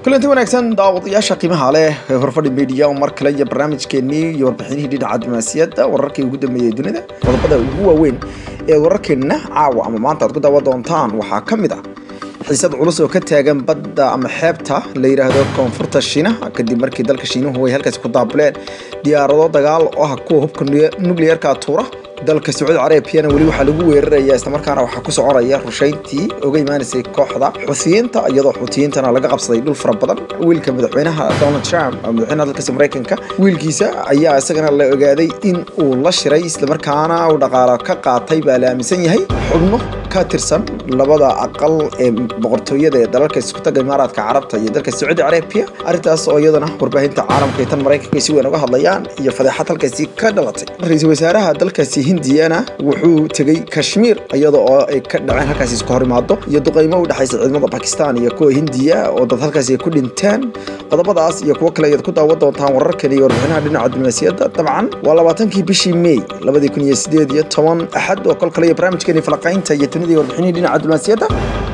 kulanti wanaagsan daawadayaasha qiimaha leh ee horfadhi media mar kale iyo barnaamijkeenii iyo warbixinihii dhinaca diblomaasiyadda wararkii ugu dambeeyey dunida qodobada ugu waaweyn ee wararkeenna caawa ama maanta aad ku daawa doontaan waxaa ka mid ah xiisad culus oo ka taagan badda ama xeebta la yidhaahdo koonfurta shiinaha kadib markii dalka shiinuhu ay halkaasi ku daabuleen diyaarado dagaal oo ah kuwa hubka nukliyeerka tuura dalka sacuudi carabiyana weli waxaa lagu weeraraya islamarkaana waxaa ku soconaya rushayntii oga imaanaysay kooxda xusiyiinta iyadoo xuutiyiintana laga qabsaday dhul fara badan wiilka madaxweynaha donald trump madaxweynaha dalkaasi maraykanka wiilkiisa ayaa isagana la ogaaday in uu la shiray islamarkaana uu dhaqaalo ka qaatay baa la aaminsan yahay xubno ka tirsan labada aqal ee boqortooyada ee dalalka iskutaga imaaraadka carabta iyo dalka sacuudi carabiya arrintaas oo iyadana warbaahinta caalamka iyo tan maraykanka si weyn uga hadlayaan iyo fadeexad halkaasi ka dhalatay ra-iisul wasaaraha dalkaasi hindiyana wuxuu tegey kashmiir iyada oo ay ka dhaceen halkaasi isku hor imaado iyo duqeymo u dhexaysa ciidamada bakistan iyo kuwa hindiya oo dad halkaasi ay ku dhinteen qodobadaas iyo kuwo kale ayaad ku daawan doontaan wararkan iyo warbixinaha dhinaca diblomaasiyadda dabcan waa labaatankii bishii may labadii kun iyo sideed iyo toban axad oo kol kale iyo barnaamijkeeni falaqaynta iyo dunida iyo warbixinihii dhinaca diblomaasiyadda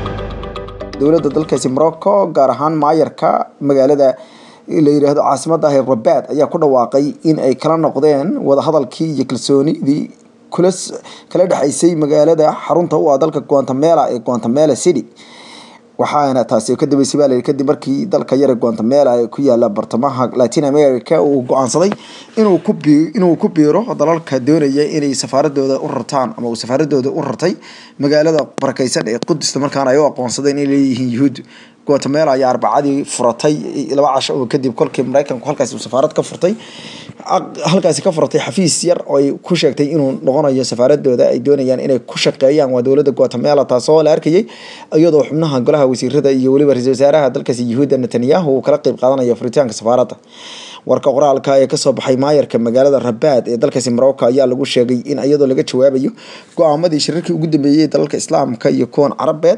dowladda dalkaasi morocco gaar ahaan maayarka magaalada la yidhaahdo caasimada ah ee rabaad ayaa ku dhawaaqay in ay kala noqdeen wadahadalkii iyo kalsoonidii kula kala dhexaysay magaalada xarunta u ah dalka guantamela ee guantamela city waxaana taasi ka dambeysay baa layidhi kadib markii dalka yare guantamela ee ku yaala bartamaha latin america uu go-aansaday inuu ku bi inuu ku biiro dalalka doonaya inay safaaradooda u rartaan ama uu safaaradooda u rartay magaalada barakeysan ee qudus markaana ay u aqoonsadeen inay leeyihiin yuhuud guatemela ayaa arbacadii furatay laba casho oo kadib kolkii maraykanku halkaasi uu safaarad ka furtay halkaasi ka furatay xafiis yar oo ay ku sheegtay inuu noqonayo safaaradooda ay doonayaan inay ku shaqeeyaan waa dowladda guatemela taasoo la arkayay iyadoo xubnaha golaha wasiirada iyo weliba ra-iisul wasaaraha dalkaasi yuhuudda netanyahu uu kala qeyb qaadanayo furitaanka safaaradda warka qoraalka ee kasoo baxay maayarka magaalada rabaad ee dalkaasi morocco ayaa lagu sheegay in iyadoo laga jawaabayo go-aamadii shirarkii ugu dambeeyey dalalka islaamka iyo kuwan carabeed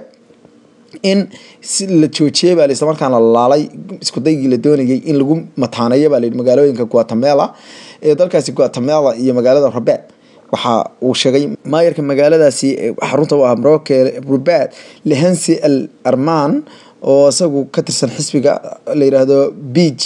in si la joojiyey baa islamarkaana la laalay iskudaygii la doonayay in lagu mataaneeyo baa layidhi magaalooyinka guatemela ee dalkaasi guatemela iyo magaalada rabaad waxa uu sheegay maayarka magaaladaasi xarunta u ah morocco rabaad lehensi al arman oo isagu ka tirsan xisbiga la yidhaahdo b g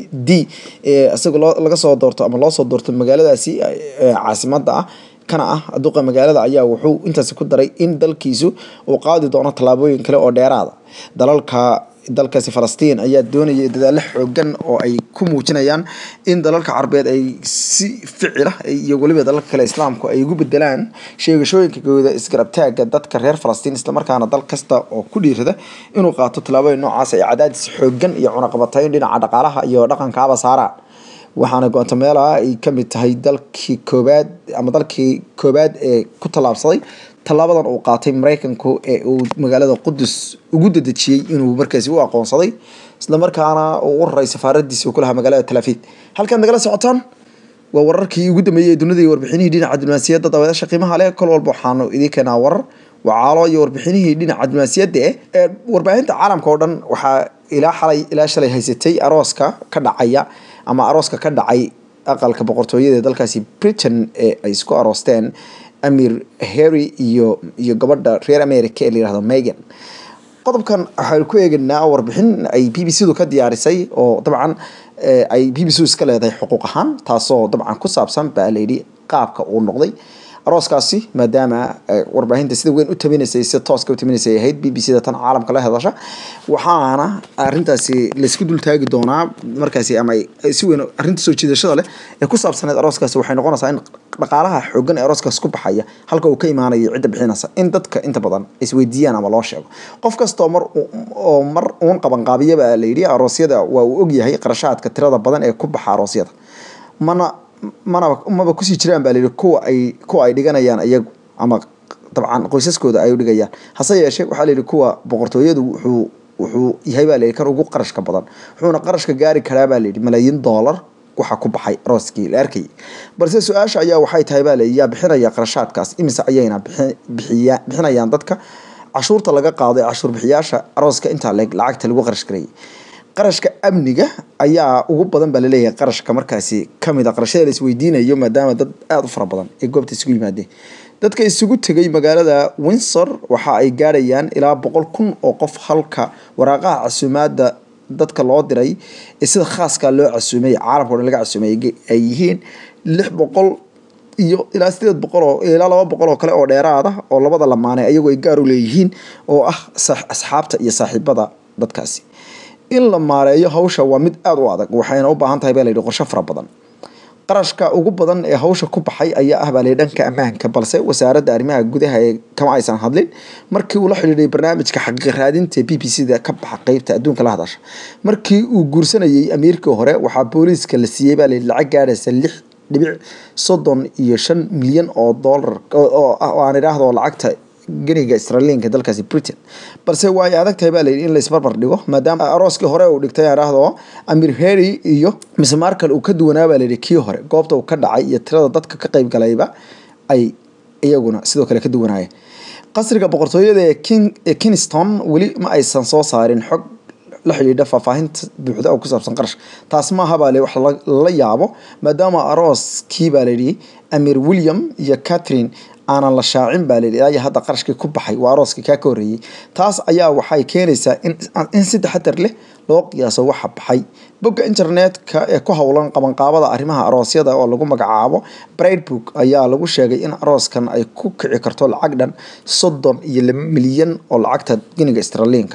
d ee isaga loo laga soo doorto ama loo soo doorto magaaladaasi caasimada ah kana ah duqa magaalada ayaa wuxuu intaasi ku daray in dalkiisu uu qaadi doono tallaabooyin kale oo dheeraada dalalka dalkaasi falastiin ayaa doonaya dadaalo xoogan oo ay ku muujinayaan in dalalka carabeed ay si ficila iyo weliba dalalka kale islaamku ay ugu bedelaan sheegashooyinkagooda isgarabtaaga dadka reer falastiin islamarkaana dal kasta oo ku dhiirada inuu qaato tallaabooyin noocaas ay cadaadis xoogan iyo cunaqabatayn dhinaca dhaqaalaha iyo dhaqankaaba saaraan waxaana guatemela ay kamid tahay dalkii koobaad ama dalkii koobaad ee ku tallaabsaday tallaabadan uu qaatay maraykanku ee uu magaalada qudus ugu dadejiyey inuu markaasi u aqoonsaday islamarkaana uu u raray safaaradiisi uu ku lahaa magaalada talaafid halkaad nagala socotaan waa wararkii ugu dambeeyey dunida iyo warbixinihii dhinaca diblomaasiyadda daawadaasha qiimaha leh kol walba waxaanu idiin keenaa warar wacaalo iyo warbixinihii dhinaca diblomaasiyadda eh ee warbaahinta caalamka oo dhan waxaa ilaa xalay ilaa shalay haysatay arooska ka dhacaya ama arooska ka dhacay aqalka boqortooyada ee dalkaasi britain ee ay isku aroosteen amir harry iyo iyo gabadha reer america ee la yihahdo megan qodobkan waxaynu ku eegaynaa warbixin ay b b c du ka diyaarisay oo dabcan ay b b c iska leedahay xuquuq ahaan taasoo dabcan ku saabsan baa layidhi qaabka uu noqday arooskaasi maadaama warbaahinta sida weyn u tabinaysay si tooska u tabinaysay ahayd b b c da tan caalamka la hadasha waxaana arintaasi laysku dultaagi doonaa markaasi ama si weyn arrinta soo jiidashada leh ee ku saabsaneed arooskaasi waxay noqonaysaa in dhaqaalaha xoogan ee arooskaas ku baxaya halka uu ka imaanayo cidda bixinaysa in dadka inta badan isweydiiyaan ama loo sheego qof kastoo mar oo mar uun qabanqaabiyaba la yidhi aroosyada waa uu ogyahay qarashaadka tirada badan ee ku baxa aroosyada mana manaba maba kusii jiraan baa layidhi kuwa ay kuwa ay dhiganayaan iyagu ama dabcan qoysaskooda ay u dhigayaan hase yeeshee waxaa layidhi kuwa boqortooyadu wuxuu wuxuu yahay baa layidhi kan ugu qarashka badan wuxuuna qarashka gaari karaa baa layidhi malaayiin doolar waxa ku baxay arooskii la arkayay balse su-aasha ayaa waxay tahay baa layidhi yaa bixinaya qarashaadkaas imise ayayna bixiya bixinayaan dadka cashuurta laga qaaday cashuur bixiyaasha arooska intaa leeg lacagta lagu qarash garayay qarashka amniga ayaa ugu badan baa laleeyahay qarashka markaasi kamid a qarashada la isweydiinayo maadaama dad aada u fara badan ay goobta isugu yimaadeen dadka isugu tegay magaalada windsor waxa ay gaadhayaan ilaa boqol kun oo qof halka waraaqaha casuumaada dadka loo diray ee sida khaaska loo casuumay caalamka o dhan laga casuumay ay yihiin lix boqol iyo ilaa sideed boqol oo ilaa laba boqol oo kale oo dheeraada oo labada lamaane ayagoo ay gaar u leeyihiin oo ah asxaabta iyo saaxiibada dadkaasi in la maareeyo hawsha waa mid aada u adag waxayna u baahan tahay baa layidhi qorsho fara badan qarashka ugu badan ee hawsha ku baxay ayaa ah baa layidhi dhanka ammaanka balse wasaaradda arrimaha gudaha ee kama aysan hadlin markii uu la xidhiidhay barnaamijka xaqiiq raadinta b b c da ka baxa qeybta adduunka la hadasha markii uu guursanayay amiirkii hore waxaa booliiska la siiyey baa layidhi lacag gaadhaysa lix dhibic soddon iyo shan milyan oo doolar oo aan idhaahdo lacagta ganiga israaliinka dalkaasi britain balse waa ay adag tahay baa layidhi in la isbarbar dhigo maadaama arooskii hore uu dhigtay aan idhaahdo amir heri iyo mise markal uu ka duwanaa baa layidhi kii hore goobta uu ka dhacay iyo tirada dadka ka qayb galayba ay iyaguna sidoo kale ka duwanaayeen qasriga boqortooyada ee king ee kingston weli ma aysan soo saarin xog la xidhiidha faahfaahinta buuxda oo ku saabsan qarash taas maaha baa le wax lala yaabo maadaama arooskii baa layidhi amir william iyo catherine aanan la shaacin baa layidhi ilaa iyo hadda qarashkii ku baxay waa arooskii kaa ka horreeyey taas ayaa waxay keenaysaa in in si taxadar leh loo qiyaaso waxa baxay bogga internetka ee ku howlan qabanqaabada arrimaha aroosyada oo lagu magacaabo bridebook ayaa lagu sheegay in arooskan ay ku kici karto lacag dhan soddon iyo laba milyan oo lacagta giniga australiinka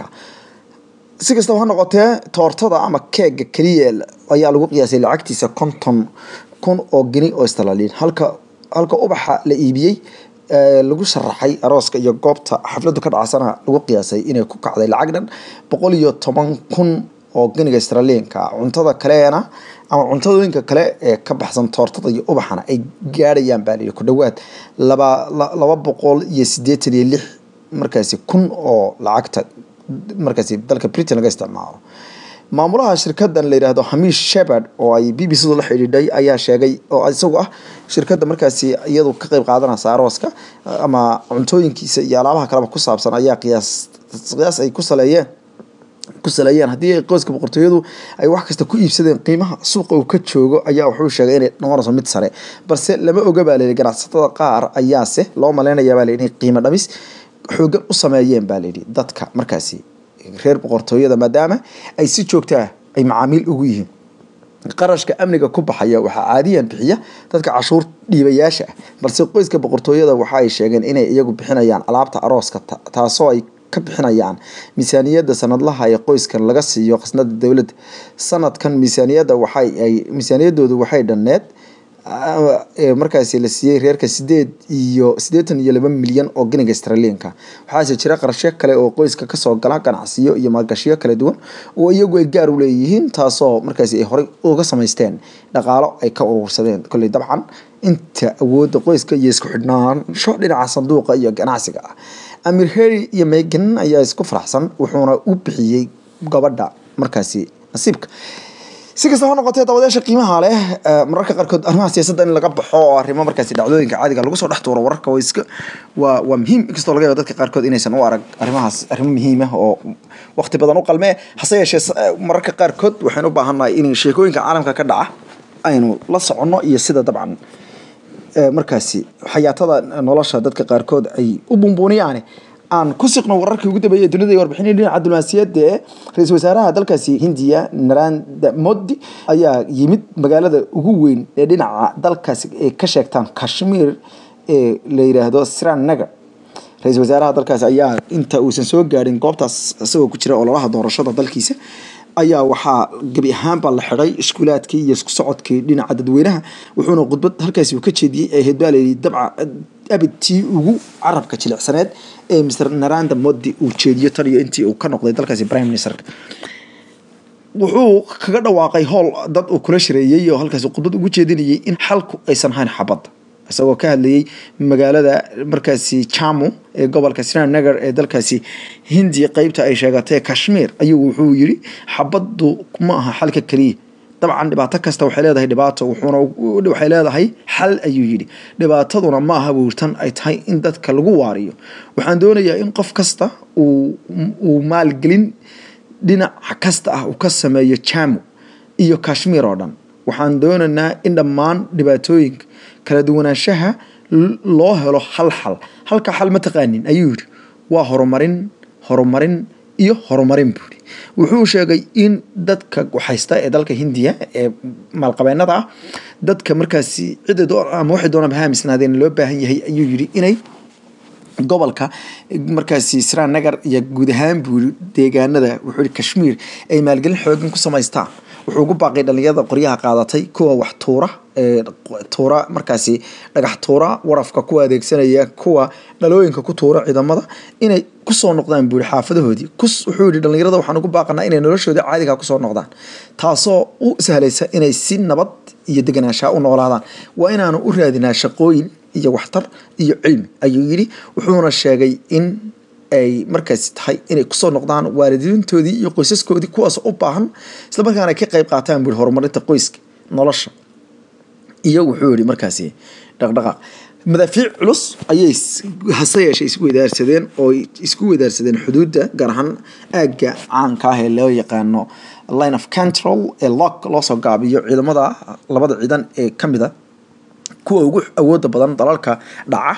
si kastaba ha noqotee toortada ama keega keliya ayaa lagu qiyaasay lacagtiisa konton kun oo geni oo australiin halka halka ubaxa la iibiyey lagu sharaxay arooska iyo goobta xafladu ka dhacsana lagu qiyaasay inay ku kacday lacag dhan boqol iyo toban kun oo geniga australiinka cuntada kaleena ama cuntadooyinka kale ee ka baxsan toortada iyo ubaxana ay gaadhayaan baa layidhi ku dhowaad laba laba boqol iyo siddeetan iyo lix markaasi kun oo lacagta markaasi dalka britain laga isticmaalo maamulaha shirkadan la yidhaahdo hamish shepard oo ay b b c la xidhiidhay ayaa sheegay oo isagu ah shirkadda markaasi iyadu ka qeyb qaadanaysa arooska ama cuntooyinkiisa iyo alaabaha kaleba ku saabsan ayaa qiyaas qiyaas ay ku saleeyeen ku saleeyeen haddii qoyska boqortooyadu ay wax kasta ku iibsadeen qiimaha suuqa uu ka joogo ayaa wuxuu sheegay inay noqonayso mid sare balse lama oga baa layidhi ganacsatada qaar ayaase loo maleynayaa baa layidhi inay qiimo dhamis xoogan u sameeyeen baa layidhi dadka markaasi reer boqortooyada maadaama ay si joogtaa ay macaamiil ugu yihiin qarashka amniga ku baxaya waxaa caadiyan bixiya dadka cashuur dhiibayaasha ah balse qoyska boqortooyada waxa ay sheegeen inay iyagu bixinayaan alaabta arooska taasoo ay ka bixinayaan miisaaniyadda sanadlaha ee qoyskan laga siiyo khasnada dowladda sanadkan miisaaniyadda waxay ay miisaaniyaddoodu waxay dhanneed markaasi la siiyey reerka sideed iyo siddeetan iyo laba milyan oo geniga australiinka waxaase jira qarashyo kale oo qoyska kasoo gala ganacsiyo iyo maalgashiyo kala duwan oo iyagu ay gaar u leeyihiin taasoo markaasi ay horey uga samaysteen dhaqaalo ay ka urursadeen kolley dabcan inta awoodda qoyska iyo isku xidhnaansho dhinaca sanduuqa iyo ganacsiga ah amir heri iyo megan ayaa isku faraxsan wuxuuna u bixiyey gabadha markaasi nasiibka si kastaba ha noqotee dabadeesha qiimaha leh mararka qaarkood arrimaha siyaasadda in laga baxo oo arrimo markaasi dhacdooyinka caadiga lagu soo dhex tuuro wararka waa iska waa waa muhiim inkastoo laga yaabo dadka qaarkood inaysan u arag arrimahaas arrimo muhiim ah oo waqti badan u qalmee hase yeeshee mararka qaarkood waxaynu u baahannahay in sheekooyinka caalamka ka dhaca aynu la soconno iyo sida dabcan markaasi xayaatada nolosha dadka qaarkood ay u bumbuuniyaane aan ku siqno wararkii ugu dambeeyay dunida iyo warbixinii dhinaca diblomaasiyadda ee ra-iisul wasaaraha dalkaasi hindiya narendra modi ayaa yimid magaalada ugu weyn ee dhinaca dalkaasi ay ka sheegtaan kashmir ee la yidhaahdo srinagar ra-iisul wasaaraha dalkaasi ayaa inta uusan soo gaadhin goobtaas isagoo ku jira ololaha doorashada dalkiisa ayaa waxaa gebi ahaanbaa la xidhay iskuulaadkii iyo isku socodkii dhinaca dadweynaha wuxuuna khudbad halkaasi uu ka jeediyey ee ahayd baa layidhi dabca abidtii ugu carabka jilicsaneed ee mr naranda modi uu jeediyo tan iyo intii uu ka noqday dalkaasi prime ministerka wuxuu kaga dhawaaqay howl dad uu kula shareeyey oo halkaasi khudbad ugu jeedinayay in xalku aysan ahayn xabadda isagoo ka hadlayay magaalada markaasi jamu ee gobolka srinagar ee dalkaasi hindiya qeybta ay sheegatay kashmir ayuu wuxuu yiri xabaddu ma aha xalka keliya dabcan dhibaato kasta waxay leedahay dhibaato wuxuuna waxay leedahay xal ayuu yidhi dhibaataduna ma aha buurtan ay tahay in dadka lagu waariyo waxaan doonayaa in qof kasta uu uu maalgelin dhinaca kasta ah uu ka sameeyo jamu iyo kashmir oo dhan waxaan doonaynaa in dhammaan dhibaatooyinka kala duwanaanshaha loo helo hal xal halka xal ma taqaanin ayuu yidhi waa horumarin horumarin iyo horumarin buuri wuxuu sheegay in dadka waxhaysta ee dalka hindiya ee maalqabeennada ah dadka markaasi cidda ama waxay doonaan haamisnaadeen loo baahan yahay ayuu yidhi inay gobolka markaasi srinagar iyo guud ahaan buuri deegaanada wuxuu yihi kashmiir ay maalgelin xooggan ku samaystaan wuxuu ugu baaqay dhalinyarada qoryaha qaadatay kuwa wax tuura tuura markaasi dhagax tuura warafka kuwa adeegsanaya kuwa dhalooyinka ku tuura ciidamada inay kusoo noqdaan buuri xaafadahoodii wuxuu yihi dhalinyarada waxaan ugu baaqanaa inay noloshooda caadiga kusoo noqdaan taasoo u sahlaysa inay si nabad iyo deganaanshaa u noolaadaan waa inaanu u raadinaa shaqooyin iyo waxtar iyo cilmi ayuu yidhi wuxuuna sheegay in ay markaasi tahay inay kusoo noqdaan waalidiintoodii iyo qoysaskoodii kuwaas u baahan islamarkaana ay ka qayb qaataan buuri horumarinta qoyska nolosha iyo wuxuu yihi markaasi dhaqdhaqaaq madaafiic culus ayay hase yeeshee isku wadaarsadeen oo isku wadaarsadeen xuduudda gaar ahaan aagga caanka ah ee loo yaqaano line of control ee lock loosoo gaabiyo ciidamada labada ciidan ee ka mid a kuwa ugu awooda badan dalalka dhaca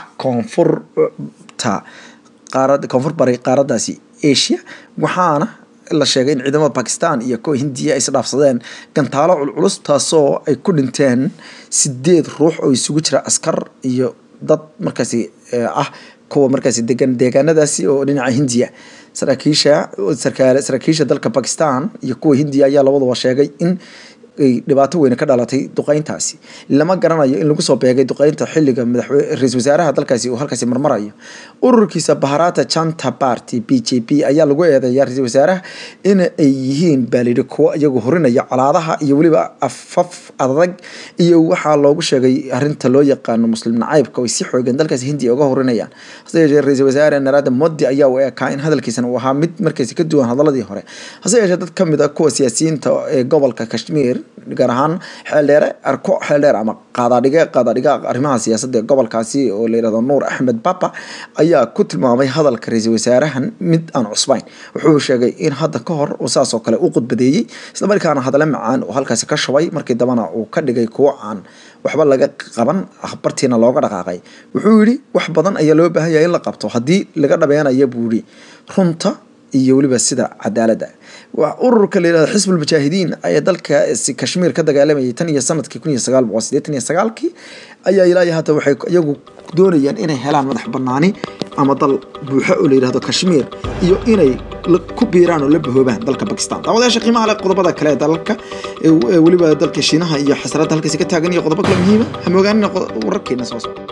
koonfurta qaarad koonfur bari qaaraddaasi asia waxaana la sheegay in ciidamada bakistan iyo kuwa hindiya ay isdhaafsadeen gantaalo culculus taasoo ay ku dhinteen sideed ruux oo isugu jira askar iyo dad markaasi ah kuwa markaasi degan deegaanadaasi oo dhinaca hindiya saraakiisha saraakiisha dalka bakistan iyo kuwa hindiya ayaa labaduba sheegay in ay dhibaato weyne ka dhalatay duqeyntaasi lama garanayo in lagu soo beegay duqeynta xiliga ra-isul wasaaraha dalkaasi uu halkaasi marmarayo ururkiisa baharata janta party b j p ayaa lagu eedeeya ra-isul wasaaraha in ay yihiin baalidhi kuwo iyagu horinaya colaadaha iyo weliba afaf adag iyo waxaa loogu sheegay arinta loo yaqaano muslim nacaybka ay si xoogan dalkaasi hindiya uga horinayaan hase yeeshee ra-isul wasaare narada modi ayaa u eekaa in hadalkiisana uu ahaa mid markaasi ka duwan hadaladii hore hase yeeshee dad kamid a kuwa siyaasiyiinta ee gobolka kashmir gaar ahaan xeeldheere arko xeeldheer ama qaadaadhige qaadaadhiga arrimaha siyaasadda ee gobolkaasi oo la yihahdo nuur axmed baba ayaa ku tilmaamay hadalka ra-iisul wasaarahan mid aan cusbayn wuxuu sheegay in hadda ka hor uu saas oo kale u qudbadeeyey islamarkaana hadale macaan uu halkaasi ka shubay markii dambana uu ka dhigay kuwo aan waxba laga qaban bartiina looga dhaqaaqay wuxuu yidhi wax badan ayaa loo baahan yahay in la qabto haddii laga dhabeenaya buu yidhi runta iyo weliba sida cadaaladda ururka la yihahdo xisbul mujaahidiin ayaa dalka kashmiir ka dagaalamayay tan iyo sanadkii kun iyo sagaal boqol sideetan iyo sagaalkii ayaa ilaahi hadda waxay iyagu doonayaan inay helaan madax banaani ama dal buuxo oo la yihahdo kashmiir iyo inay ku biiraan oo la bahoobaan dalka bakistan daawadayaasha qiimaha leh qodobada kale ee dalalka weliba dalka shiinaha iyo xasarada halkaasi ka taagan iyo qodobo kale muhiima hamoogaanina wararkeena soo socda